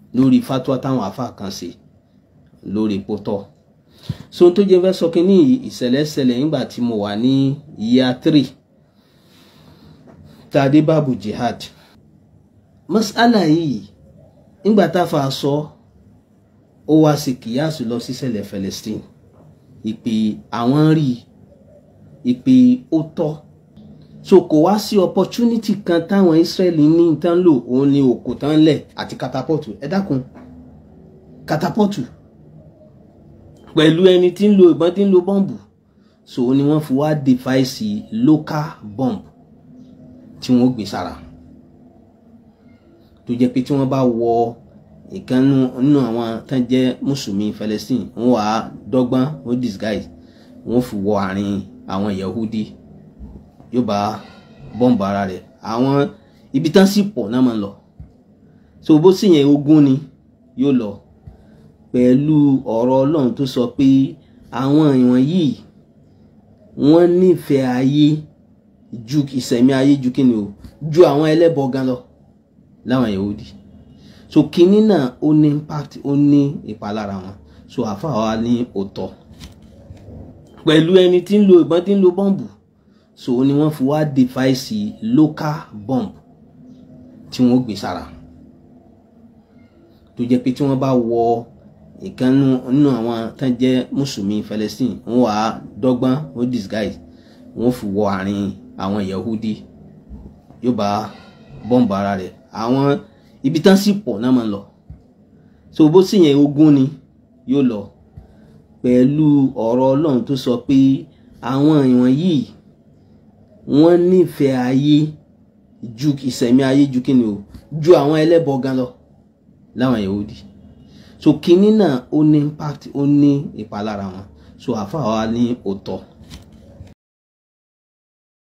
lórí fatwa táwọn afa kan ṣe lórí pótọ́ so tó jẹ́ fẹ́ sọ kínní ìṣẹ̀lẹ̀ ṣẹlẹ̀ nígbà tí mo wà ní year three tàdé báàbù jihad mas'ala yìí nígbà tá a fà sọ ó wá sí kìyàsù lọ sí ṣẹlẹ̀ Palestine ìpè àwọn rí ìpè ó tọ́ so kò wá sí opportunity kan táwọn Israeli ní tán lò òun ni òkò tán lẹ̀ àti katapọ́tù ẹ dákun katapọ́tù pẹ̀lú ẹni tí ń lo ìbọn tí ń lo bọ́ǹbù so ni wọ́n fi wá device local bomb tí wọ́n gbé sára tó jẹ́ pé tí wọ́n bá wọ ìkan nínú àwọn tán jẹ́ mùsùlùmí Palestine wọ́n wà á dọ́gbọ́n wọ́n disguise wọ́n fi wọ àárín àwọn Yahudi yóò bá bọ́ǹbù ara rẹ̀ àwọn ibi tán sì pọ̀ náà máa ń lọ so bó sì yẹn ogún ni yóò lọ pẹ̀lú ọ̀rọ̀ Ọlọ́run tó sọ pé àwọn ìwọ̀n yìí wọ́n nífẹ̀ẹ́ ayé ju ìsẹ̀mí ayé ju kí ni o ju àwọn ẹlẹ́bọ gan lọ láwọn Yahudi so kínní náà ó ní impact ó ní ìpalára wọn so àfa wa ní òótọ́ pẹ̀lú ẹni tí ń lo ìbọn tí ń lo bọ́ǹbù so ni wọ́n fi wá device local bomb tí wọ́n gbé sára tó jẹ́ pé tí wọ́n bá wọ ìkan nínú àwọn tán jẹ́ mùsùlùmí Palestine wọ́n wà á dọ́gbọ́n wọ́n disguise wọ́n fi wọ àárín àwọn Yahudi yóò bá bọ́ǹbù ara rẹ̀ àwọn ibi tán sì pọ̀ náà máa ń lọ so bó sì yẹn ogún ni yóò lọ pẹ̀lú ọ̀rọ̀ Ọlọ́run tó sọ pé àwọn ìwọ̀n yìí wọ́n nífẹ̀ẹ́ ayé ju ìsẹ̀mí ayé ju kí ni o ju àwọn ẹlẹ́bọ gan lọ láwọn Yahudi so kínní náà ó ní impact ó ní ìpalára wọn so àfa wa ní òótọ́